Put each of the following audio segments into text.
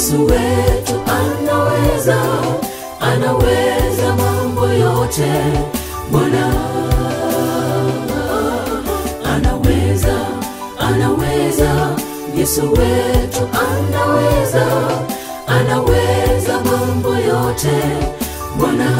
Yesu wetu anaweza, anaweza mambo yote. Bwana anaweza, anaweza. Yesu wetu anaweza, anaweza mambo yote. Bwana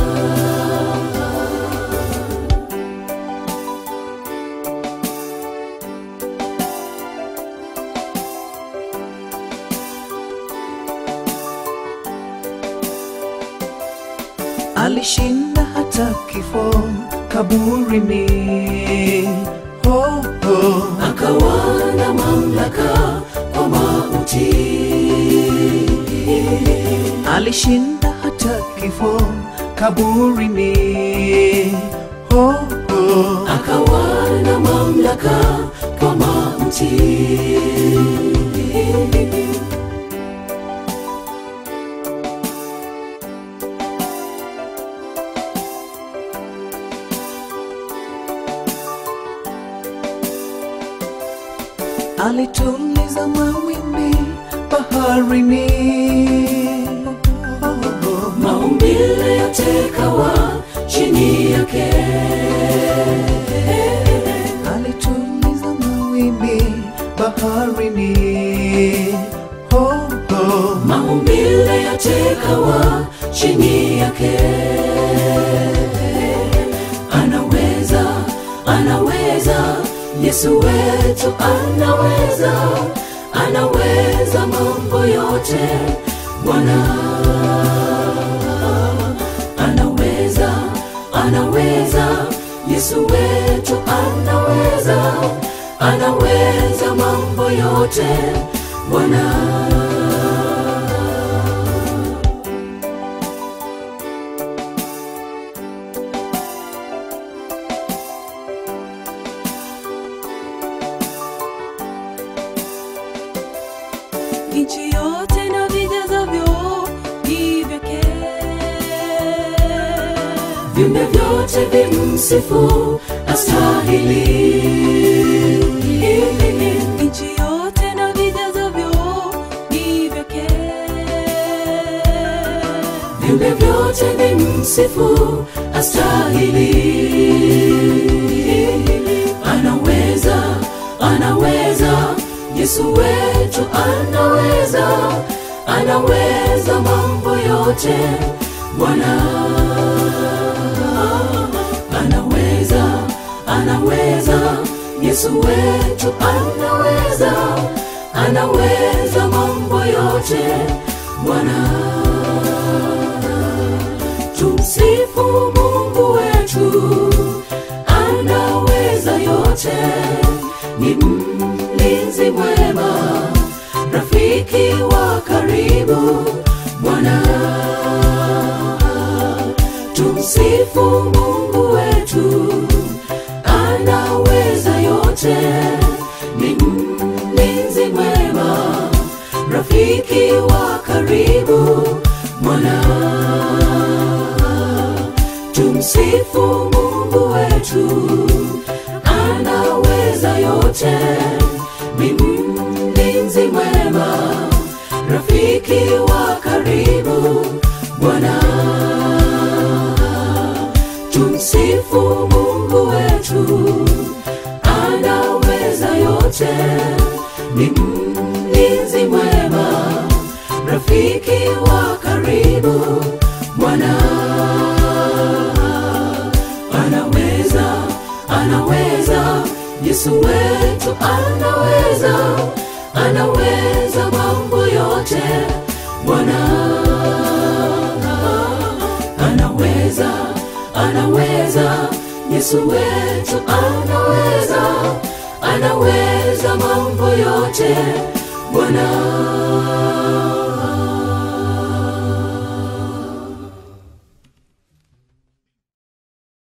alishinda hata kifo kaburini. Oh, oh. akawa na mamlaka kwa mauti, alishinda hata kifo kaburini. Oh, oh. akawa na mamlaka kwa mauti. alituliza mawimbi baharini. Oh, oh. Maumbile yote kawa chini yake, alituliza mawimbi baharini. Oh, oh. maumbile yote kawa chini yake. Anaweza, anaweza, Yesu wetu anaweza, anaweza mambo yote. Bwana anaweza, anaweza, Yesu wetu anaweza, anaweza mambo yote. Bwana nchi yote na vijazavyo ni vyake. viumbe vyote vimsifu astahili. Nchi yote na vijazavyo ni vyake. Viumbe vyote vimsifu astahili. Anaweza, anaweza, Yesu wetu anaweza, anaweza mambo yote. Bwana anaweza, anaweza, Yesu wetu anaweza, anaweza mambo yote. Bwana tumsifu Mungu wetu, anaweza yote, ni mlinzi mwema, rafiki wa karibu. Bwana tumsifu Mungu wetu, anaweza yote, ni mlinzi mwema, rafiki wa karibu. Bwana tumsifu Mungu wetu, anaweza yote, ni mlinzi mwema, rafiki wa karibu. Bwana tumsifu Mungu wetu, anaweza yote, ni mlinzi mwema, rafiki wa karibu. Bwana anaweza, anaweza, Yesu wetu anaweza, anaweza mambo yote. Bwana anaweza, anaweza, Yesu wetu anaweza, anaweza mambo yote. Bwana